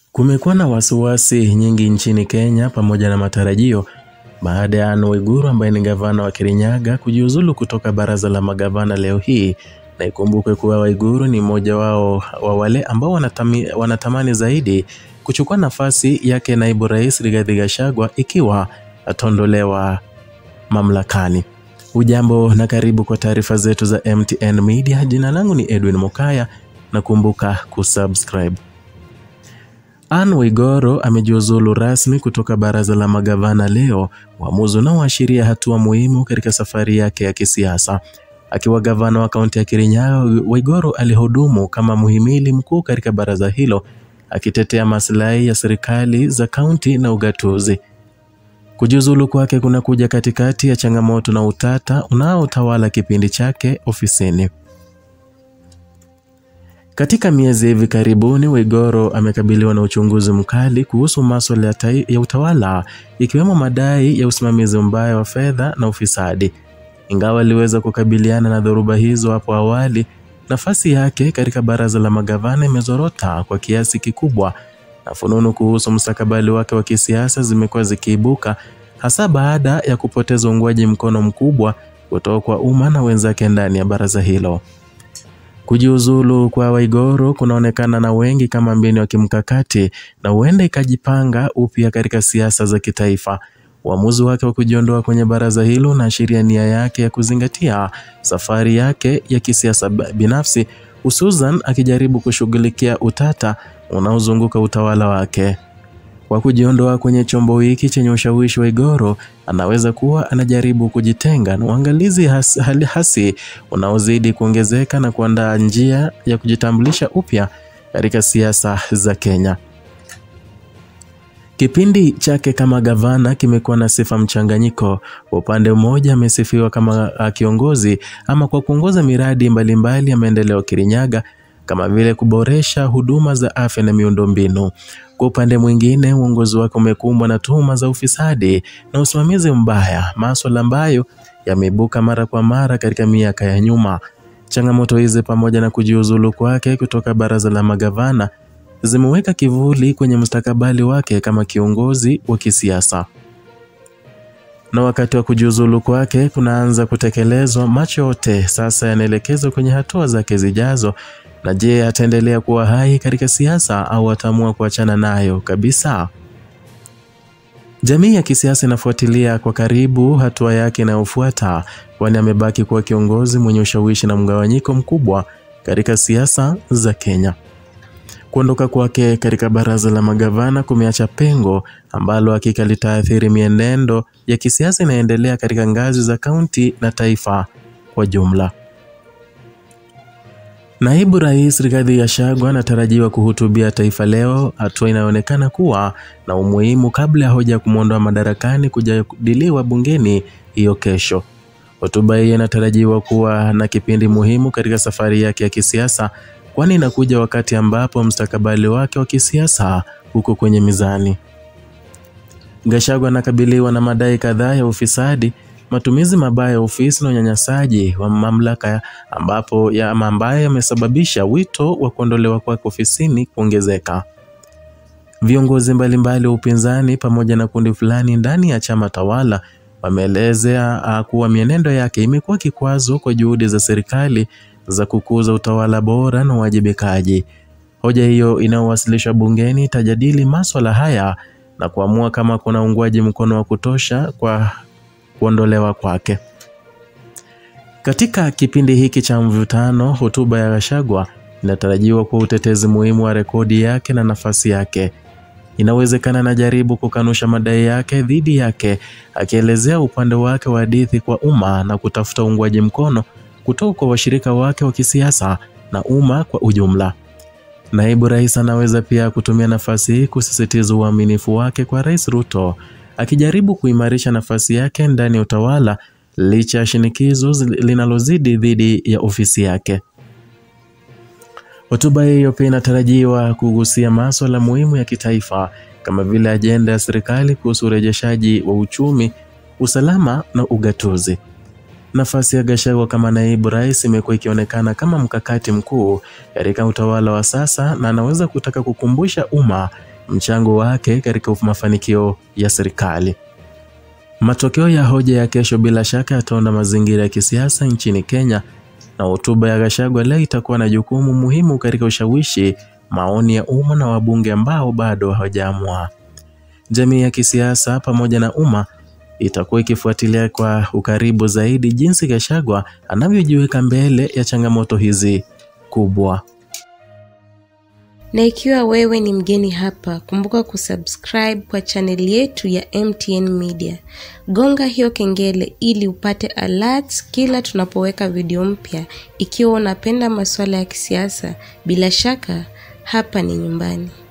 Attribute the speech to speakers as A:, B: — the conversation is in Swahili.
A: Kumekuwa na wasiwasi nyingi nchini Kenya pamoja na matarajio baada ya Anne Waiguru ambaye ni gavana wa Kirinyaga kujiuzulu kutoka baraza la magavana leo hii, na ikumbukwe kuwa Waiguru ni mmoja wao wa wale ambao wanatami, wanatamani zaidi kuchukua nafasi yake naibu rais Rigathi Gachagua ikiwa ataondolewa mamlakani. Ujambo na karibu kwa taarifa zetu za MTN Media. Jina langu ni Edwin Mokaya na kumbuka kusubscribe. Anne Waiguru amejiuzulu rasmi kutoka baraza la magavana leo, uamuzi unaoashiria hatua muhimu katika safari yake ya kisiasa. Akiwa gavana wa kaunti ya Kirinyaga, Waiguru alihudumu kama muhimili mkuu katika baraza hilo, akitetea maslahi ya serikali za kaunti na ugatuzi. Kujiuzulu kwake kunakuja katikati ya changamoto na utata unaotawala kipindi chake ofisini. Katika miezi hivi karibuni, Waiguru amekabiliwa na uchunguzi mkali kuhusu masuala ya, tai- ya utawala ikiwemo madai ya usimamizi mbaya wa fedha na ufisadi. Ingawa aliweza kukabiliana na dhoruba hizo hapo awali, nafasi yake katika baraza la magavana imezorota kwa kiasi kikubwa, na fununu kuhusu mustakabali wake wa kisiasa zimekuwa zikiibuka, hasa baada ya kupoteza uungwaji mkono mkubwa kutoka kwa umma na wenzake ndani ya baraza hilo. Kujiuzulu kwa Waiguru kunaonekana na wengi kama mbinu ya kimkakati na huenda ikajipanga upya katika siasa za kitaifa. Uamuzi wake wa kujiondoa kwenye baraza hilo unaashiria nia yake ya kuzingatia safari yake ya kisiasa ba- binafsi, hususan akijaribu kushughulikia utata unaozunguka utawala wake. Kwa kujiondoa kwenye chombo hiki chenye ushawishi, Waiguru anaweza kuwa anajaribu kujitenga na uangalizi has, hali hasi unaozidi kuongezeka na kuandaa njia ya kujitambulisha upya katika siasa za Kenya. Kipindi chake kama gavana kimekuwa na sifa mchanganyiko. Kwa upande mmoja, amesifiwa kama ah, kiongozi ama kwa kuongoza miradi mbalimbali ya maendeleo Kirinyaga kama vile kuboresha huduma za afya na miundombinu. Kwa upande mwingine, uongozi wake umekumbwa na tuhuma za ufisadi na usimamizi mbaya, masuala ambayo yameibuka mara kwa mara katika miaka ya nyuma. Changamoto hizi pamoja na kujiuzulu kwake kutoka baraza la magavana zimeweka kivuli kwenye mustakabali wake kama kiongozi wa kisiasa. Na wakati wa kujiuzulu kwake kunaanza kutekelezwa, macho yote sasa yanaelekezwa kwenye hatua zake zijazo. Na je, ataendelea kuwa hai katika siasa au ataamua kuachana nayo kabisa? Jamii ya kisiasa inafuatilia kwa karibu hatua yake inayofuata, kwani amebaki kuwa kiongozi mwenye ushawishi na mgawanyiko mkubwa katika siasa za Kenya. Kuondoka kwake katika baraza la magavana kumeacha pengo ambalo hakika litaathiri mienendo ya kisiasa inayoendelea katika ngazi za kaunti na taifa kwa jumla. Naibu Rais Rigathi Gachagua anatarajiwa kuhutubia taifa leo, hatua inayoonekana kuwa na umuhimu kabla ya hoja ya kumwondoa madarakani kujadiliwa bungeni hiyo kesho. Hotuba hii inatarajiwa kuwa na kipindi muhimu katika safari yake ya kisiasa, kwani inakuja wakati ambapo mustakabali wake wa kisiasa uko kwenye mizani. Gachagua anakabiliwa na madai kadhaa ya ufisadi, matumizi mabaya ya ofisi na unyanyasaji wa mamlaka ambapo ya ama ambayo yamesababisha wito wa kuondolewa kwake ofisini kuongezeka. Viongozi mbalimbali wa upinzani pamoja na kundi fulani ndani ya chama tawala wameelezea ah, kuwa mienendo yake imekuwa kikwazo kwa juhudi za serikali za kukuza utawala bora na uwajibikaji. Hoja hiyo inayowasilishwa bungeni itajadili maswala haya na kuamua kama kuna uungwaji mkono wa kutosha kwa kuondolewa kwake. Katika kipindi hiki cha mvutano, hotuba ya Gachagua inatarajiwa kuwa utetezi muhimu wa rekodi yake na nafasi yake. Inawezekana anajaribu kukanusha madai yake dhidi yake, akielezea upande wake wa hadithi kwa umma na kutafuta uungwaji mkono kutoka kwa washirika wake wa kisiasa na umma kwa ujumla. Naibu rais anaweza pia kutumia nafasi hii kusisitiza uaminifu wake kwa Rais Ruto, akijaribu kuimarisha nafasi yake ndani ya utawala licha ya shinikizo zi- linalozidi dhidi ya ofisi yake. Hotuba hiyo pia inatarajiwa kugusia masuala muhimu ya kitaifa kama vile ajenda ya serikali kuhusu urejeshaji wa uchumi, usalama na ugatuzi. Nafasi ya Gachagua kama naibu rais imekuwa ikionekana kama mkakati mkuu katika utawala wa sasa na anaweza kutaka kukumbusha umma mchango wake katika mafanikio ya serikali. Matokeo ya hoja ya kesho bila shaka yataunda mazingira ya kisiasa nchini Kenya, na hotuba ya Gachagua leo itakuwa na jukumu muhimu katika ushawishi maoni ya umma na wabunge ambao bado hawajaamua. Jamii ya kisiasa pamoja na umma itakuwa ikifuatilia kwa ukaribu zaidi jinsi Gachagua anavyojiweka mbele ya changamoto hizi kubwa.
B: Na ikiwa wewe ni mgeni hapa, kumbuka kusubscribe kwa chaneli yetu ya MTN Media. Gonga hiyo kengele ili upate alerts kila tunapoweka video mpya. Ikiwa unapenda masuala ya kisiasa, bila shaka hapa ni nyumbani.